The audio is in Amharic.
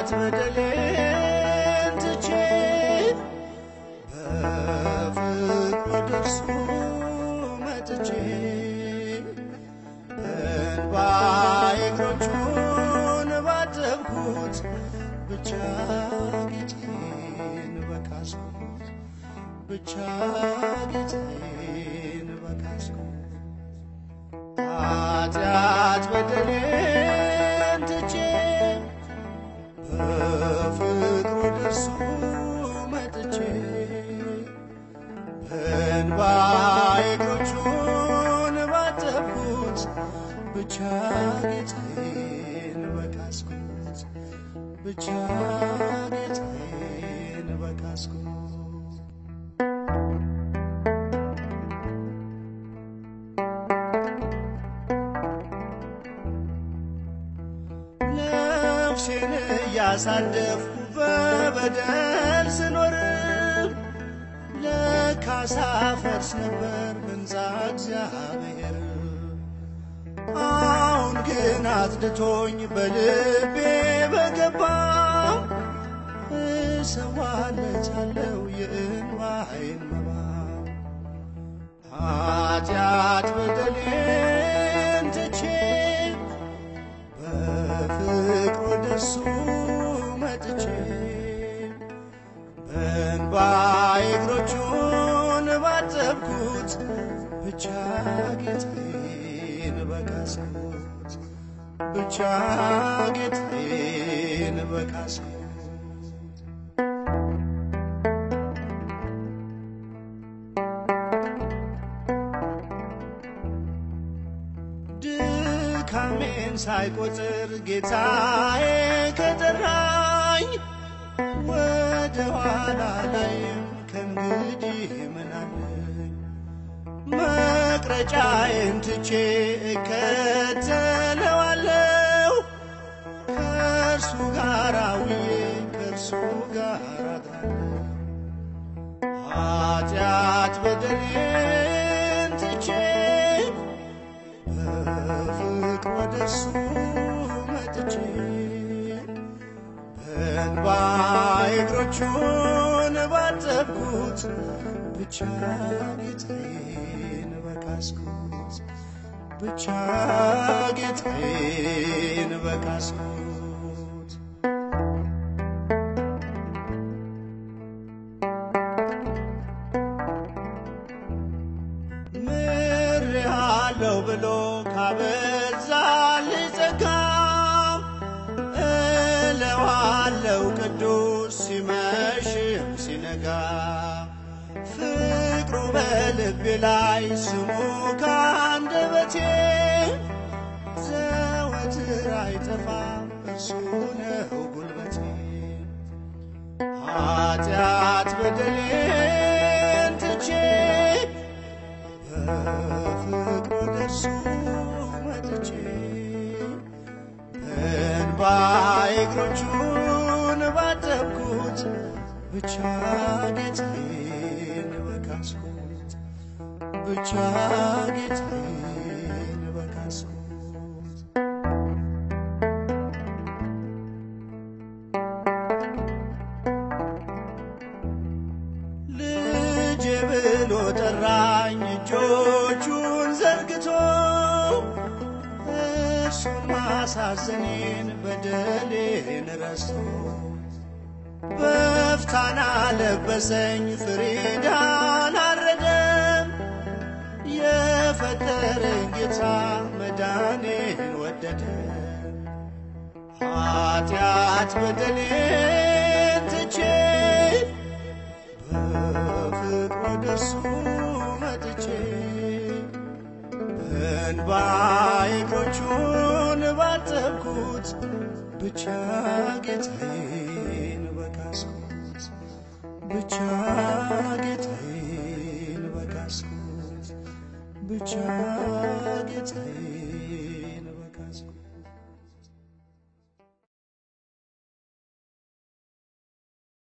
ኃጢአት በደሌን ትቼ በፍቅሩ ደርሶ መጥቼ እንባዬ እግሮቹን ባጠብኩት ብቻ ጌታዬን በካስኩት ብቻ ጌታዬን በካስኩት ኃጢአት በደሌን ትቼ በፍቅሩ ደርሶ መጥቼ በእንባዬ እግሮቹን ባጠብኩት ብቻ ጌታዬን በካስኩት ብቻ ጌታዬን በካስኩት ነፍሴን እያሳደፍኩ በበደል ስኖር ለካሳ ፈርስ ነበር ሕንፃ እግዚአብሔር አሁን ግን አጽድቶኝ በልቤ በገባ እሰዋለታለው የእንባዬን መባ ኃጢአት በደሌን ትቼ በፍቅሩ ደርሶ መጥቼ በእንባዬ እግሮቹን ባጠብኩት ብቻ ጌታዬን በካስኩት ብቻ ጌታዬን በካስኩት ድካሜን ሳይቆጥር ጌታዬ ከጠራኝ ወደ ኋላ ላይም ከእንግዲህ ምናለኝ መቅረጫዬን ትቼ እከተለዋለሁ ከእርሱ ጋር ውዬ ከእርሱ ጋር አድራለሁ ኃጢአት በደሌን ትቼ በፍቅር ወደ እርሱ መጥቼ በእንባዬ እግሮቹን ባጠብኩት ብቻ ጌታዬን በካስኩት ብቻ ጌታዬን በካስኩት ምሬሃለሁ ብሎ ካበዛልኝ ጸጋ እለዋለው ቅዱስ ሲመሽም ሲነጋ ፍቅሩ በልቤ ላይ ስሙ ከአንደበቴ ዘወትር አይጠፋም እርሱ ነው ጉልበቴ ኃጢአት በደሌን ትቼ በፍቅሩ ደርሶ መጥቼ በእንባዬ እግሮቹን ባጠብኩት ብቻ ጌታዬን በካስኩት ብቻ ጌታዬን በካስኩት ልጄ ብሎ ጠራኝ እጆቹን ዘርግቶ እርሱን ማሳዘኔን በደሌን ረስቶ በፍታና ለበሰኝ ፍሪዳን አረደም የፈጠረኝ ጌታ መዳኔን ወደደ ኃጢአት በደሌን ትቼ በፍቅር ወደ እርሱ መጥቼ በእንባዬ እግሮቹን ባጠብኩት ብቻ ጌታዬን በካስኩት ብቻ ጌታዬን በካስኩት ብቻ ጌታዬ